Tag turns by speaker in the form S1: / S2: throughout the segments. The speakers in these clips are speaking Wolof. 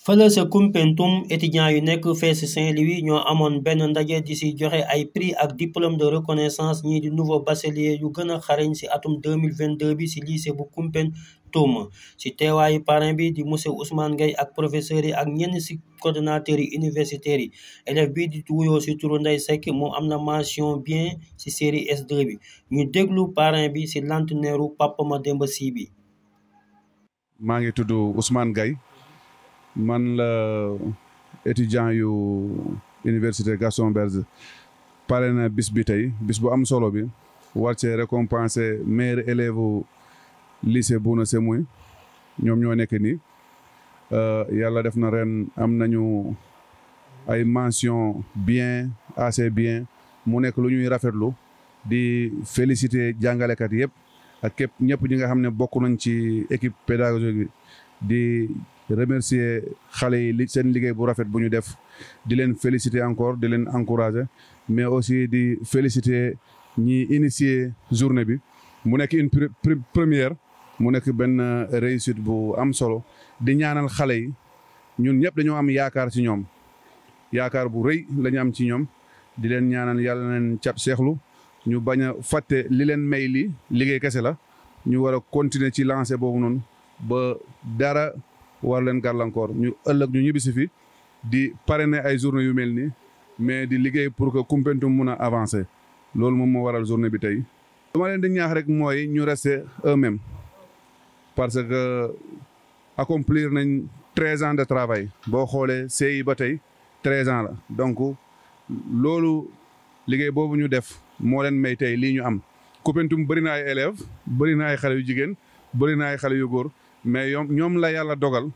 S1: fële sa Koumpentoum étudiants yu nekk fee si Saint-Louis ñoo amoon benn ndaje di si joxe ay prix ak diplôme de reconnaissance ñii di nouveau bachelier yu gën a xarañ si atum 2022 bi si lycée bu Koumpentoum si teewaayu parrain bi di monsieur Ousmane Gueye ak professeurs yi ak ñenn si coordonnateurs yi universitaires yi élève bii di wuyoo si turu Ndeye Seck moom am na mention bien si série S2 bi ñu déglu parrain bi si lanteneeru Papa Mademba Sy bi
S2: maa ngi tudd Ousmane Gueye man la étudiant yu université Gaston Berger pare na bis bi tey bis bu am solo bi war cee récompenser meilleur élève lycée Bouna Semouy ñoom ñoo nekk nii yàlla def na ren am nañu ay mention bien assez bien mu nekk lu ñuy rafetlu di féliciter jàngalekat yëpp ak képp ñëpp ñi nga xam ne bokk nañ ci équipe pédagogique bi di remercier xale yi li seen liggéey bu rafet bu ñu def di leen féliciter encore di leen encourager mais aussi di féliciter ñi initier journée bi mu nekk une première mu nekk benn réussite bu am solo di ñaanal xale yi ñun ñëpp dañoo am yaakaar ci ñoom yaakaar bu rëy la ñu am ci ñoom di leen ñaanal yàlla na leen cap seexlu ñu bañ a fàtte li leen may li liggéey kese la ñu war a continuer ci lancer boobu noonu ba dara war leen gàllankoor ñu ëllëg ñu ñibbisi fi di parrainer ay journée yu mel nii mais di liggéey pour que Koumpentoum mun a avancer loolu moom moo waral journée bi tey. lu ma leen di ñaax rek mooy ñu rester eux-mêmes parce que accomplir nañ treize ans de travail boo xoolee CI ba tey treize ans la donc loolu liggéey boobu ñu def moo leen may tey lii ñu am. Koumpentoum bëri na ay élèves bëri na ay xale yu jigéen bëri na ay xale yu góor. mais ñoom ñoom la yàlla dogal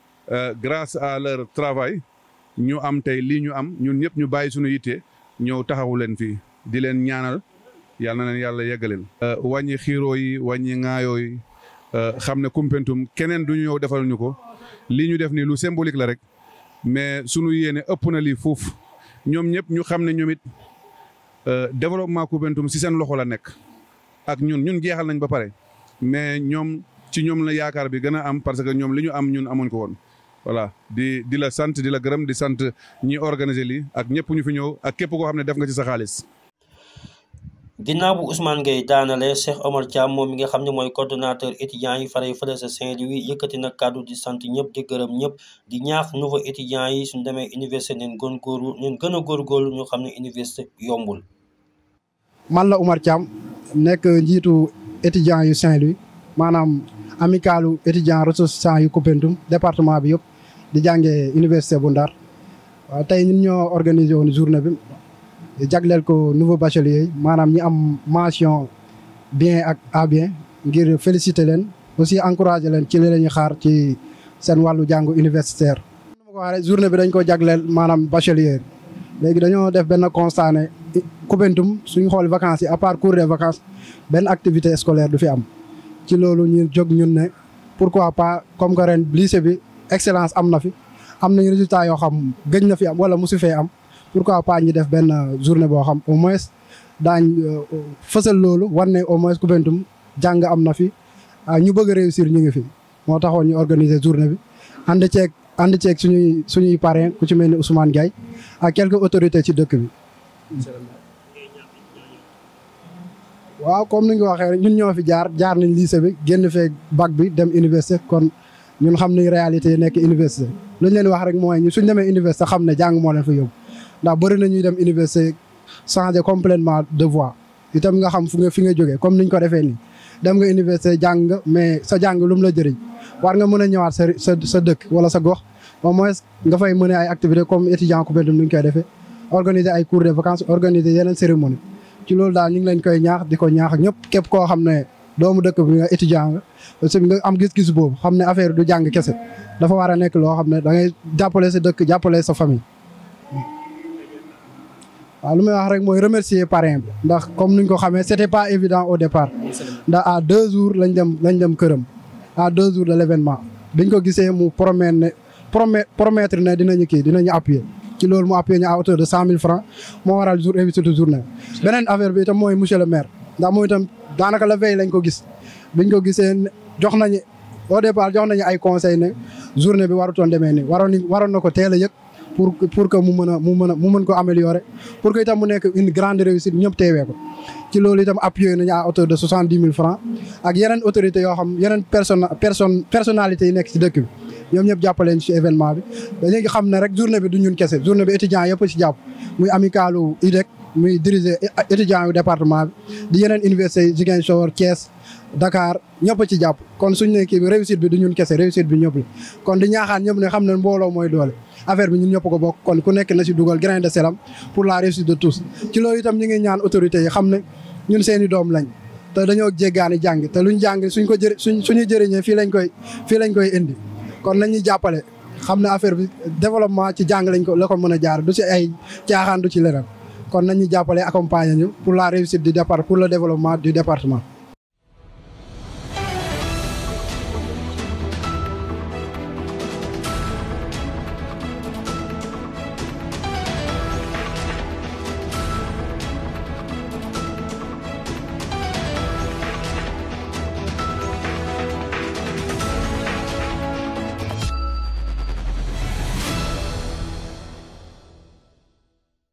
S2: grâce à leur travail ñu am tey lii ñu am ñun ñëpp ñu bàyyi suñu yitte ñëw taxawu leen fii di leen ñaanal yàlla na leen yàlla yeggaleel. wàññi xiiroo yi wàññi ŋaayoo yi xam ne Koumpentoum keneen du ñu ñëw defal ñu ko lii ñu def nii lu symbolique la rek mais sunu yéene ëpp na lii fuuf ñoom ñëpp ñu xam ne ñoom it développement Koumpentoum si seen loxo la nekk ak ñun ñun jeexal nañ ba pare mais ñoom. ci ñoom la yaakaar bi gën a am parce que ñoom li ñu am ñun amuñ ko woon voilà di di la sant di la gërëm di sant ñi organiser lii ak ñëpp ñu fi ñëw ak képp koo xam ne def nga ci sa xaalis.
S1: ginnaaw bu Ousmane Gueye daanale Cheikh Omar Thiam moom mi nga xam ne mooy coordonnateur étudiants yi faree fële sa Saint-Louis yëkkati na kàddu di sant ñëpp di gërëm ñëpp di ñaax nouveau étudiants yi suñ demee université neen gën góorlu neen gën a góorgóorlu ñu xam ne université yombul.
S3: man la Omar Thiam nekk njiitu étudiants yu Saint-Louis maanaam. amicalu étudiant ressourçant yu Koumpentoum département bi yëpp di jàngee université bu Ndar waaw tey ñun ñoo organisé woon journée bi jagleel ko nouveau bachelier yi maanaam ñi am mention bien ak à bien ngir féliciter leen aussi encourager leen ci li la ñuy xaar ci seen wàllu jàngu universitaire. ma ko waxee journée bi dañ ko jagleel maanaam bachelier léegi dañoo def benn constat ne Koumpentoum suñu xool vacances yi à part cours des vacances benn activité scolaire du fi am. ci loolu ñu jóg ñun ne pourquoi pas comme que ren lycée bi excellence am na fi am nañ résultat yoo xam gëj na fi am wala musu fee am pourquoi pas ñu def benn journée boo xam au moins daañ fësal loolu war ne au moins Koumpentoum jàng am na fi ñu bëgg a réussir ñu ngi fi moo taxoon ñu organiser journée bi ànd ceeg ànd ceeg suñuy suñuy parrain ku ci mel ni Ousmane Gueye ak quelques autorités ci dëkk bi waaw comme ni nga ko waxee rek ñun ñoo fi jaar jaar nañ lycée bi génn fee bac bi dem université kon ñun xam nañ réalité yi nekk université lu ñu leen wax rek mooy ñu suñ demee université xam ne jàng moo leen fa yóbbu ndax bëri na ñuy dem université changer complètement de voie itam nga xam fu nga fi nga jógee comme niñ ko defee nii dem nga université jàng nga mais sa jàng lu mu la jëriñ war nga mën a ñëwaat sa sa sa dëkk wala sa gox au moins nga fay mën ay activités comme étudiant Koumpentoum ni ñu koy defee organiser ay cours de vacances organiser yeneen cérémonie ci loolu daal ñu ngi leen koy ñaax di ko ñaax ñëpp képp koo xam ne doomu dëkk bi nga étudiant nga aussi nga am gis-gis boobu xam ne affaire du jàng kese dafa war a nekk loo xam ne da ngay jàppale sa dëkk jàppale sa famille. waaw lu may wax rek mooy remercier parrain bi ndax comme nuñ ko xamee c'était pas évident au départ ndax à deux jours lañ dem lañ dem këram à deux jours de l'événement biñ ko gisee mu promettre ne promettre ne dinañu kii dinañu appuyer. ci loolu mu appuyé ñu à hauteur de cent mille francs moo waral jour invité journée beneen affaire bi itam mooy monsieur le maire ndax mooy itam daanaka la veille lañ ko gis biñ ko gisee jox nañu au départ jox nañu ay conseils ne journée bi warutoon demee nii waroon waroon na ko teel a yëg pour pour que mu mën a mu mën a mu mën ko améliorer pour que itam mu nekk une grande réussite ñëpp teewee ko ci loolu itam appuyé nañu à hauteur de soixante dix mille francs ak yeneen autorités yoo xam yeneen personne personne personnalités yi nekk ci dëkk bi ñoom ñëpp jàppaleen ci événement bi dañuy xam ne rek journée bi du ñun kese journée bi étudiants yëpp ci jàpp muy amicalu IDEC muy diriger étudiants yu département bi di yeneen université Ziguinchor Thiès Dakar ñëpp ci jàpp kon suñ ne kii bi réussite bi du ñun kese réussite bi ñëpp la kon di ñaaxaan ñëpp ne xam ne mbooloo mooy doole affaire bi ñun ñëpp ko bokk kon ku nekk na ci dugal grain de selam pour la réussite de tous ci loolu itam ñu ngi ñaan autorités yi xam ne ñun seeni doom lañ te dañoo jéggaani jàng te luñ jàng suñ ko jëri suñ suñu jëriñee fii lañ koy fii lañ koy indi kon nañuy jàppale xam ne affaire bi développement ci jàng lañ ko la ko mën a jaar du ci ay caaxaan du ci leneen kon nañu jàppale accompagner ñu pour la réussite du départ pour le développement du département